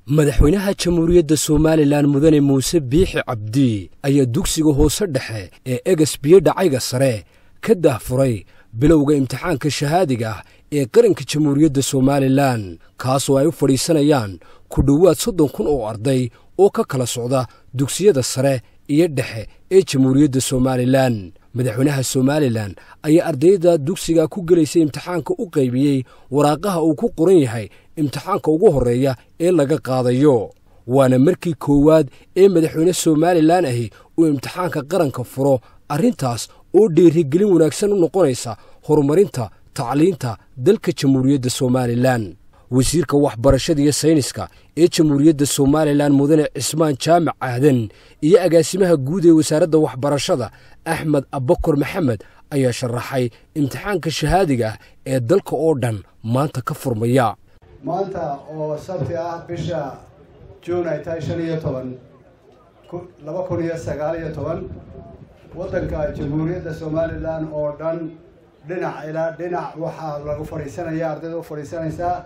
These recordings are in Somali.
madaxweynaha jamhuuriyadda somalilan mudane muuse biixi cabdi ayaa dugsiga hoose dhexe ee eges biyo dhacayga sare ka dahfuray bilowga imtixaanka shahaadiga ah ee qaranka jamhuuriyadda somalilan kaasoo ay u fadhiisanayaan ku dhowaad soddon kun oo arday oo ka kala socda dugsiyada sare iyo dhexe ee jamhuuriyadda somalilan madaxweynaha somalilan ayaa ardayda dugsiga ku gelaysa imtixaanka u qaybiyey waraaqaha uu ku qoran yahay imtixaanka ugu horreeya ee laga qaadayo waana markii koowaad ee madaxweyne somalilan ahi uu imtixaanka qaranka furo arrintaas oo dheerigelin wanaagsan u noqonaysa horumarinta tacliinta dalka jamhuuriyadda somalilan wasiirka waxbarashada iyo sayniska ee jamhuuriyadda somalilan mudane cismaan jaamac aadan iyo agaasimaha guud ee wasaaradda waxbarashada axmed abakor maxamed ayaa sharaxay imtixaanka shahaadiga ah ee dalka oo dhan maanta ka furmaya maanta oo sabti ah bisha juun ay tahay shan iyo toban laba kun iyo sagaal iyo toban waddanka jamhuuriyadda somalilan oo dhan dhinac ilaa dhinac waxaa lagu fadhiisanaya ardayda u fadhiisanaysaa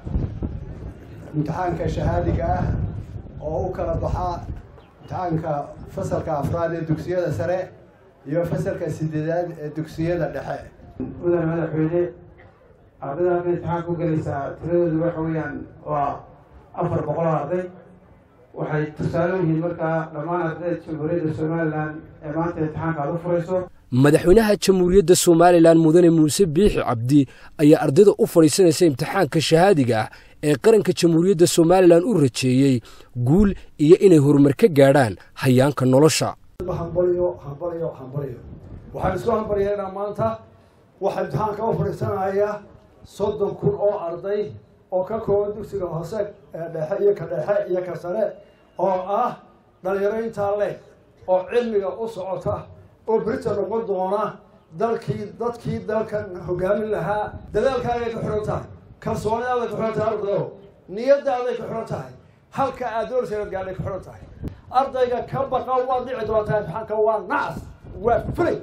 imtixaanka shahaadiga ah oo u kala baxa imtixaanka fasalka afraad ee dugsiyada sare iyo fasalka sideedaad ee dugsiyada dhexe mudane madaxweyne ardayda hadda imtixaan ku gelaysaa tiradoodu waxa weeyaan waa afar boqol oo arday waxay tusaale yihiin markaa dhammaan ardayda jamhuuriyadda somalilan ee maanta imtixaanka aad u furayso madaxweynaha jamhuuriyadda somalilan mudane muuse biixi cabdi ayaa ardayda u fadhiisanaysa imtixaanka shahaadiga ah ee qaranka jamhuuriyadda somalilan u rajeeyey guul iyo inay horumar ka gaadhaan hayaanka nolosha hambalyo hambalyo hambalyo waxaan isku hambalyeynaa maanta waxaa imtixaanka u fadhiisanaya soddon kun oo arday oo ka kooban dugsiga hoose ee dhexe iyo ka dhexe iyo ka sare oo ah dhalinyaro intaa leh oo cilmiga u socota oo berita noqon doona dalkii dadkii dalkan hogaamin lahaa dadaalkaagay ku xidhan tahay kalsoonidaaday ku xidhan tahay ardayo niyadaaday ku xidhan tahay halka aad doorseed gaadhay ku xidhan tahay ardayga ka baqa waad dhici doontaa imtixaanka waa nacas waa fulay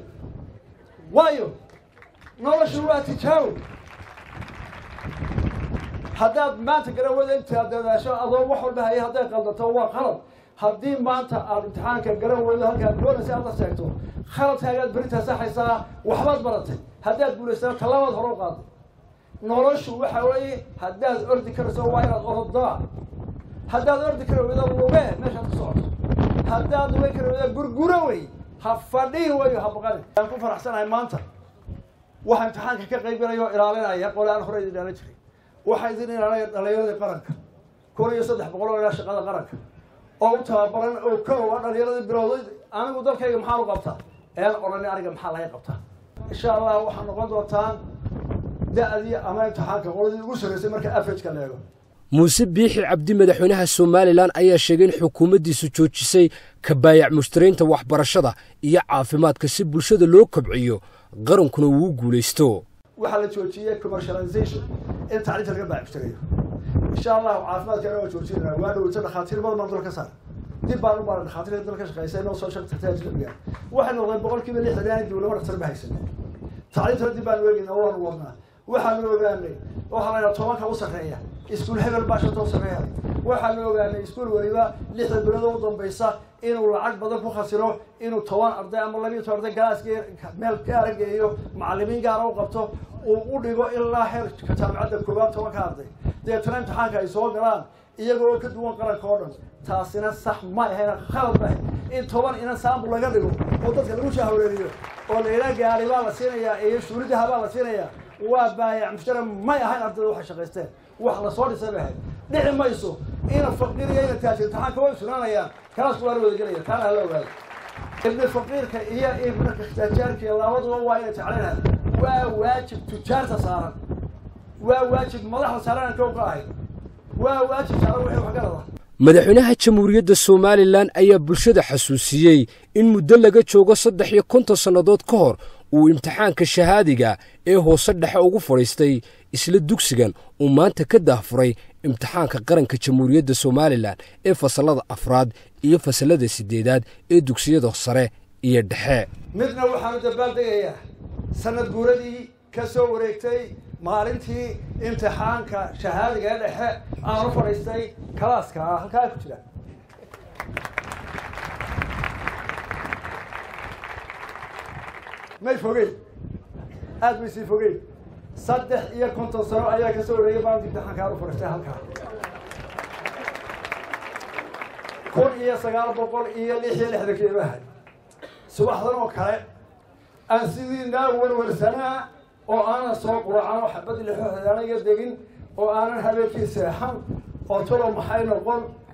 waayo noloshu waa tijaabo haddaad maanta garawada intaad dadaasho adoo wax walba haya hadday qaldato waa qalad haddii maanta aad imtixaanka garan weydo halkaad doonaysa aad la sheegto khaladkaagaad berintaa saxaysaa waxbaad baratay haddaad guulaysana tallabaad hore u qaaday noloshu waxa weeye haddaad ordi karayso waa inaad orodaa haddaad ordi kara weydo luge meeshaad ku socoto haddaad luge kara weydo gurguro wey ha fadhihi weyo ha baqani waan ku faraxsanahay maanta waxaa imtixaanka ka qaybgalaya oo ilaalinaya qole aan hore idin dhaalan jiray waxaa idin ilaalinaya dhalinyaradii qaranka kun iyo saddex boqol oo ilaa shaqada qaranka oo u tababaran oo ka owa dhalinyaradii bilowday anigu dalkayga maxaan u qabtaa ean odhani aniga maxaa laga qabtaa insha allah waxaa noqon doontaan da-dii ama imtixaanka qoladii ugu sarreysay marka averageka la eego muuse biixi cabdi madaxweynaha somalilan ayaa sheegay in xukuumaddiisu joojisay kabaayac mushtaraynta waxbarashada iyo caafimaadka si bulshada loo kobciyo qarankuna uu u guulaysto waxaa la joojiyey commercialization in tacliinta laga baac mushtarayo insha allahu caafimaadkana waa joojinana waa dhoweyto dhakhaatiir badan baan dalka saar dib baan u baara dhakhaatiirka dalka shaqeysa inoo soo shaqtagtaa ajnabiga waxay noqdeen boqol kiiba lixdan aan dowlama dhaktar ma haysan tacliintana dib baanu eegayna waanu wadnaa waxaanu ogaanay waxaa la yidhaha tobanka u sarreeya iskuul hebel baa shanta u sarreeya waxaanu ogaanay iskuul weliba lixda bilood u dambaysa inuu lacag badan ku khasiro inuu toban arday ama labiyo toban arday galaas meel gaara geeyo macallimiin gaara u qabto uu u dhigo ilaa heerka jaamicadda koowaad tobanka arday deetana imtixaanka ay soo galaan iyagoo ka duwan qaranka oo dhan taasina sax ma ahayna khalad ma in toban inan saambul laga dhigo oo dadka lagu shahwareeriyo oo layla gaari baa la siinayaa iyo shuuridaha baa la siinayaa waa baayac mushtara may ahayn ardayda waxay shaqaysteen wax lasoo dhisay bay ahayd dhici mayso ina faqiiriya ina taajir imtixaanka way sugnaanayaan kaasku waa la wadagelaya taana hala ogaado ibni faqiirka iyo ibna tajaarka iyo labaduba waa inay jeclinayaan waa waajib tujaarta saaran waa waajib madaxda saaran kow ka ahayd waa waajib saaran wixii wax garada madaxweynaha jamhuuriyadda somalilan ayaa bulshada xasuusiyey in muddo laga joogo saddex iyo konton sannadood ka hor uu imtixaanka shahaadiga ee hoose dhexe ugu fadhiistay isla dugsigan uu maanta ka daahfuray imtixaanka qaranka jamhuuriyadda somalilan ee fasallada afraad iyo fasallada siddeedaad ee dugsiyada sare iyo dhexe midna waxaanu dabaaldegayaa sanad guuradii ka soo wareegtay maalintii imtixaanka shahaadiga ee dhexe aan u fadhiistay kalaaska ah halkaa ku jira may fogeyn aada may sii fogeyn saddex iyo konton sano ayaa kasoo wareegay maalinta imtixaanka aan u fadhiistay halkaa kun iyo sagaal boqol iyo lix iyo lixdankii imahay subaxdan oo kale aan sidii naa warwarsanaa oo aanan soo quracan oo xabad lixoxdaanaga degin oo aanan habeenkii seexan oo talo maxay noqon